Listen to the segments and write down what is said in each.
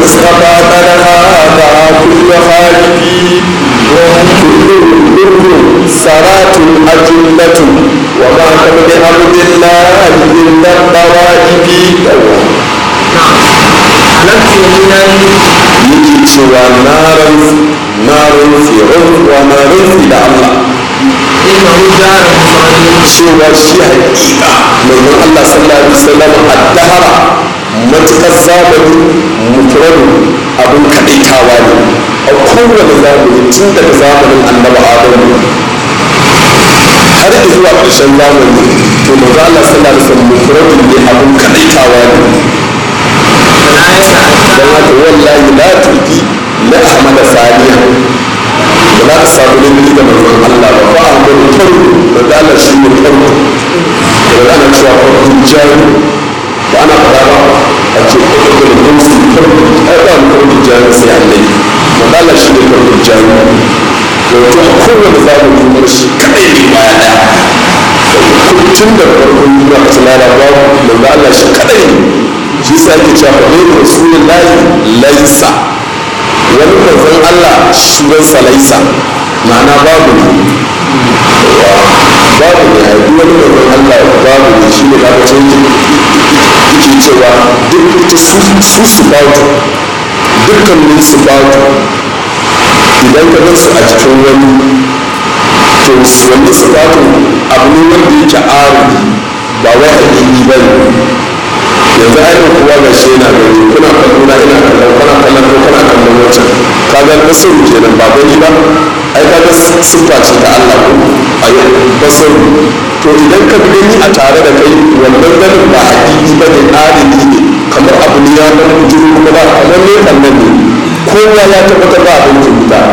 والمصطفى قد هذا كل خالفي كل كل سرات أجلة وما كان بعبد الله إلا الطوائف حلفت يمينا yake cewa na rantsi na rantsi rantsuwa na rantsi da Allah إنه دار مفرد cewa shi haƙiƙa manzon Allah sallallahu alaihi wasallam addahara matukar zamani mufradu abin kaɗaitawa ne a kowane zamani tun daga zamanin annabi adamu har da zuwa ƙarshen zamani to manzo Allah sallallahu alaihi wasallam mufradu ne abin kaɗaitawa ne فلا يتأتى don haka wallahi la turki la ahmada saniya ba za ka samu lulluɓi da manzon Allah ba ba a wani farko da Allah shi ne farko da ana cewa farko jari da ana faɗa ba a ce farko da gumsi farko ai ba wani farko jari sai annabi da Allah shi ne farko jari da wato a kowane zamani kuma shi kaɗai ne baya ɗaya tun da farkon duniya ta larabawa da Allah shi kaɗai ne shi sa yake cewa fa ne rasulullahi laisa wani manzon Allah sunansa laisa ma'ana babu ne babu ne a duk wani manzon Allah babu ne shi ne kaga can yake cewa duk ta su su su bautu dukkanin su bautu idan ka gan su a cikin wani to wani su bautu abu ne wanda yake arudi ba wai hakiki ba ne yanzu ainihin kowa ga shi yana gani kuna kallo na ina kallon kana kallon ko kana kallon wancan ka ga basaru kenan ba gani ba ai ka ga siffa ce ta Allah ko a yau basaru to idan ka gani a tare da kai wannan ganin ba hakiki ba ne adali ne kamar abu ne ya dan bujuru kuma ba kamar ne kallon ne kowa ya tabbatar ba abin rubuta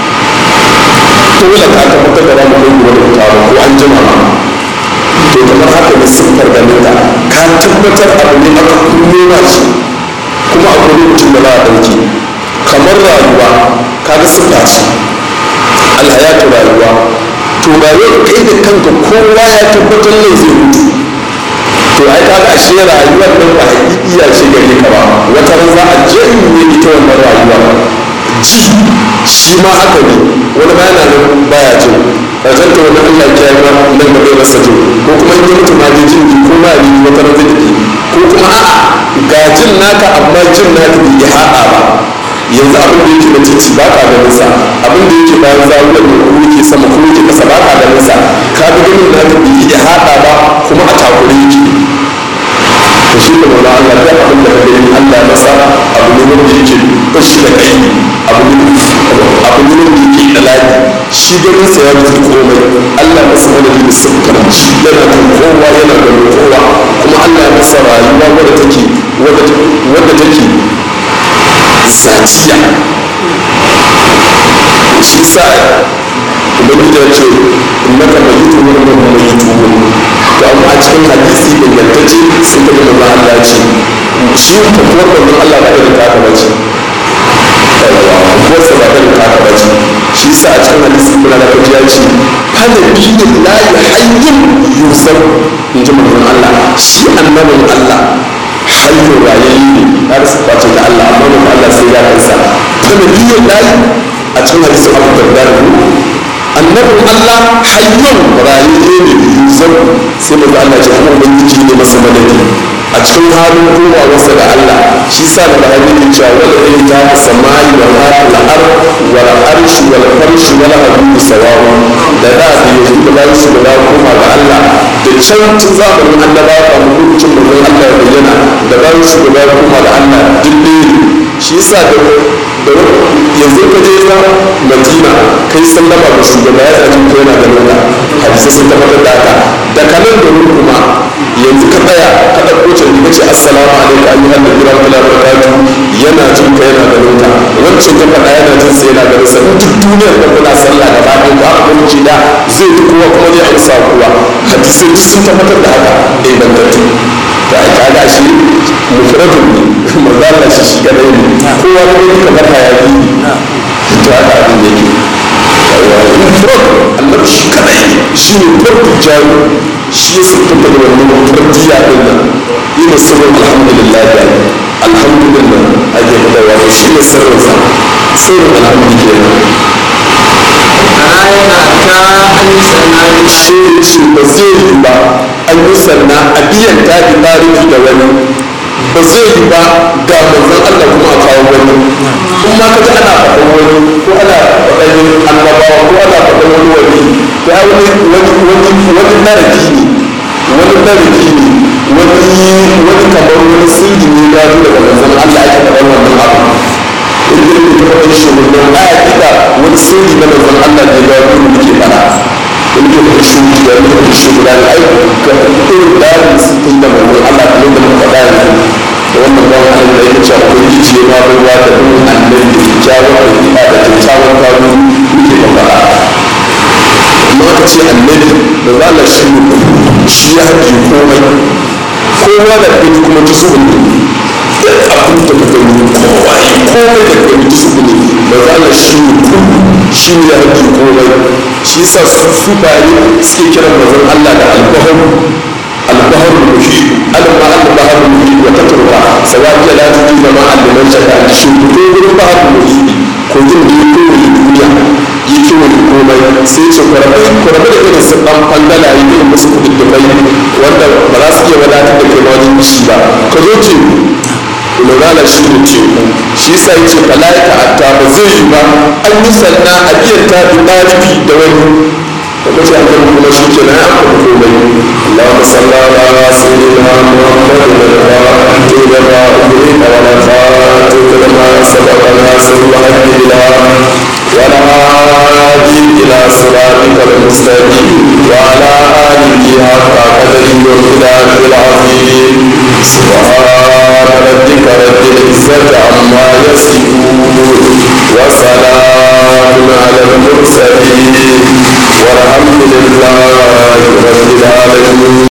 dole ka tabbatar da ba mu kai gobe da ba ko an jima ma to kamar haka da siffar ganin ta ka tabbatar abu ne aka nuna shi kuma abu ne mutum da ba a ɗauki kamar rayuwa ka ga siffa ce alhayatu rayuwa to rayuwar kai da kanka kowa ya tabbatar ne zai mutu to ai ka ga ashe rayuwar nan ba hakikiya ce gare ka ba wata ran za a janye ita wannan rayuwa ji shi ma haka ne wani ba yana nan baya jin ƙarshen ta wani Allah ya yi nan da bai rasa jin ko kuma in ya mutu ma dai jin ko ma ne wata ran zai tafi ko kuma a'a ga jin naka amma jin naka bai haɗa ba yanzu abin da yake da titi ba ka ganin sa abin da yake bayan zawuwar ne ko yake sama ko yake kasa ba ka ganin sa ka ga ganin naka bai iya haɗa ba kuma a takure yake to shi da wani Allah ta abin da kake yi Allah masa abu ne wanda yake bashi da kai abu ne abu ne wanda yake da lafi shi ganin sa ya rufe komai Allah masa wanda yake sabkar shi yana kan kowa yana ganin kowa kuma Allah ya masa rayuwa wadda take wadda take zatiya shi sa ubangiji ya ce innaka mayyitun wa innahum mayyitun to amma a cikin hadisi ingantacce sai ka gama Allah ya ce shi tafiwar manzon Allah ba irin taka bace tafiwarsa ba irin taka bace shi sa a cikin hadisi kuna da kaji ya ce hada biyu la yuhayyin yusuf in ji manzon Allah shi annabin Allah hayyo rayayye ne har su face da Allah amma manzon Allah sai ya kansa hada biyu la a cikin hadisin Abu Darda annabin Allah hayyun rayayye ne yusuf sai manzon Allah ya ce kuma ubangiji ne masa madadi a cikin halin kowa wasa da Allah shi sa da bahari ne cewa wal ilta samai wa al ar wal arsh wal farsh wal hadu sawawu da da da yanzu da bayan su da koma ga Allah da can tun zamanin annabawa a lokacin da Allah ya bayyana da bayan su da koma ga Allah duk ne shi sa da da yanzu ka je na Madina kai sallama da shugaba ya tsaji ko yana da nuna hadisi sun tabbatar da haka da kanan da kuma yanzu ka tsaya ka ɗauko can ka ce assalamu alaikum ayyuhan nabi rahmatullahi wa barakatuh yana jin ka yana ganin ka wancan ka faɗa yana jin sai yana ganin sa duk duniyar da kuna sallah da bayan ka aka kunci da zai fi kowa kuma zai amsa kowa hadisai duk sun tabbatar da haka ingantattu da aka ga shi mufradun ne manzo Allah shi shi kadai ne kowa kuma yake kamar hayaki ne to haka abin yake mufrad Allah shi kadai shi ne farko jari shi ya siffanta da wannan fardiya din nan ina sabon alhamdulillah da alhamdulillah ake fadawa sirrinsa sirrin alhamdu kenan فلا يتأتى أن يسمى shi ne ce ba zai yi ba an yi sanna a biyan ta bi tarihi da wani ba zai yi ba ga manzon Allah kuma a kawo wani in ma ka ji ana faɗan wani ko ana faɗan annabawa ko ana faɗan wani wani to ai wani wani wani wani naraki ne wani naraki ne wani wani kamar wani sirri ne ya zo daga manzon Allah ake faɗan wannan abu in da yake faɗan shi wannan aya kika wani sirri na manzon Allah ne ya zo da ke faɗa in ke da shi da ne da shi guda da ai ka irin dalin sittin da manzon Allah kamar da muka faɗa yanzu da wannan bawan Allah da yake cewa kun ji ce ma ruwa da bin annabi da kyakkyawar ɗabi'a da kyakkyawan kawo muke faɗa amma aka ce annabi da zala shi ne shi ya haɗe komai kowa da gani kuma ta zuwa ne duk abin da ka gani kowa yi komai da gani ta zuwa ne da zala shi ne shi ne ya haɗe komai shi yasa su su baye suke kiran mazan Allah da albahar albahar muhi alma albahar muhi wa tatarwa sawaji la tuji zama alliman shaka shi ko gurin bahar muhi ko jin da ya kowace duniya yi kiwon komai sai ce kwarabai kwarabai da irin su dan fangala yi irin musu kududdubai wanda ba za su iya wadatar da kai wajen shi ba ka zo ce lurala shi ne teku shi sa yi ce fala'ika atta ba zai yi ba an yi sanna a iya ta bi ɗalibi da wani da kace an kan kuma shi ke nan an komai Allahumma salli ala sayyidina Muhammad wa ala alihi wa sahbihi wa ala alihi wa sahbihi والهادي إلى صراطك المستقيم وعلى آله حق قدره ومقداره العظيم سبحان ربك رب العزة عما يصفون وسلام على المرسلين والحمد لله رب